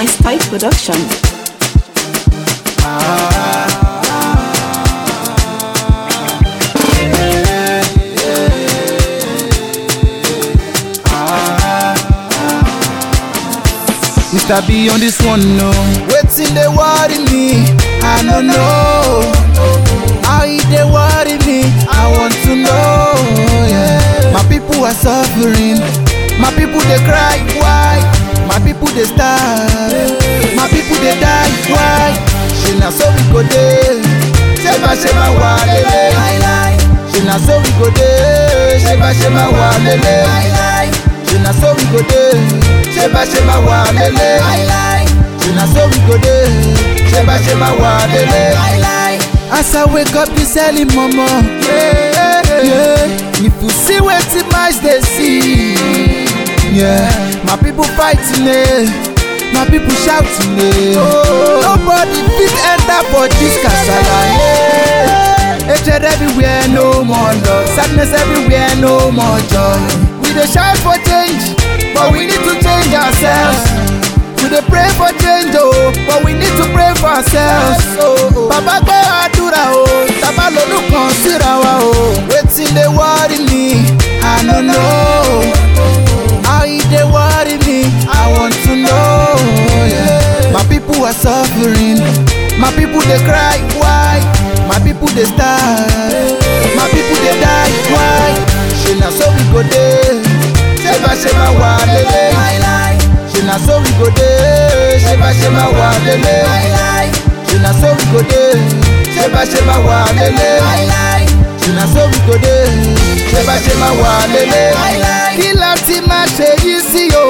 My Style Production. Mr. B on this one, no. Waiting they worry me, I don't know. How it they worry me, I want to know. Yeah. My people are suffering, my people they cry, why? My people they starve, my people they die, why? She na so we go there, sheba sheba wa lele. She na so we go there, sheba sheba wa lele. She na so we go dey, sheba sheba wa lele. She na so we go dey, sheba sheba wa lele. As I wake up this early momo, yeah, yeah. If you see wetin my eyes dey see, yeah. My people fighting eh, my people shouting eh. Nobody fit enter for this kasala eh. Hatred everywhere, no more love. Sadness everywhere, no more joy. We dey shout for change, but we need to change ourselves. We dey pray for change, oh, but we need to pray for ourselves. Bàbá gbọ́ àdúrà o, tàbá lónú kan síra wa o. Wetin dey worry me? I no know. How e dey worry me? I want to know. Yeah. My people are suffering, my people dey cry, why? My people dey starve, my people dey die, why? Ṣé na so we go dey? Ṣébà ṣébà wà lélẹ̀? Ṣé na so we go dey? Ṣébà ṣébà wà lélẹ̀? Ṣé na so we go dey? Ṣébà ṣébà wà lélẹ̀? Ṣé na so we go dey? Ṣébà ṣébà wà lélẹ̀? Kí la ti máa ṣe yí sí o?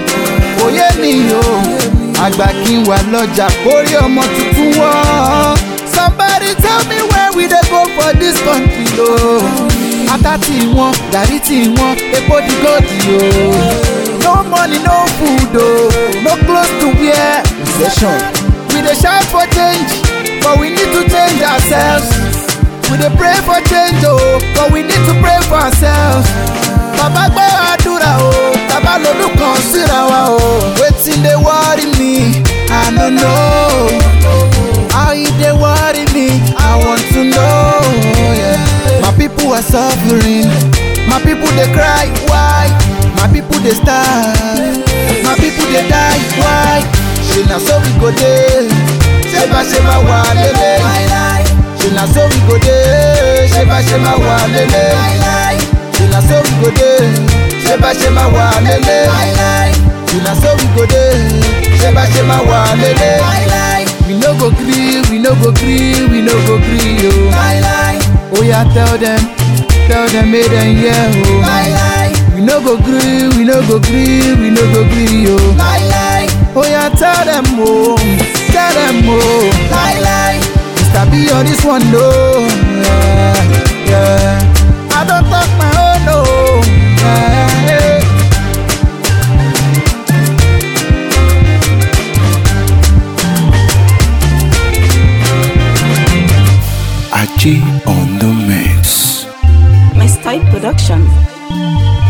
Òye mi o. Àgbà kí n wà lọ́jà kórí ọmọ tuntun wọ́. Somebody tell me where we dey go for this country o. Ata tí wọ́n, gàrí tí wọ́n, epo di gòdì o. No money, no food o, no clothes to wear. Recession. We dey shout for change, but we need to change ourselves. We dey pray for change o, but we need to pray for ourselves. Bàbá gbọ́ àdúrà o, bàbá lolú kan síra wa o. Wetin dey worry me? I no know. How e dey worry me? I want to know. Yeah. My people are suffering, my people dey cry, why? My people dey starve, my people dey die, why? Ṣé na so we go dey? Ṣébà ṣébà wà lélẹ̀? Ṣé na so we go dey? Ṣébà ṣébà wà lélẹ̀? Ṣé na so we go dey? Ṣébà ṣébà wà lélẹ̀? Ṣé na so we go dey? Ṣébà ṣébà wà lélẹ̀? We no go gree, we no go gree, we no go gree o. Oh yeah, tell them, tell them make them hear o. We no go gree, we no go gree, we no go gree o. Oh yeah, tell them o, tell them o. Mr. B on this one no. Yeah, yeah. I don't talk my own no. Yeah, yeah. Achi on the mix. My Style Production.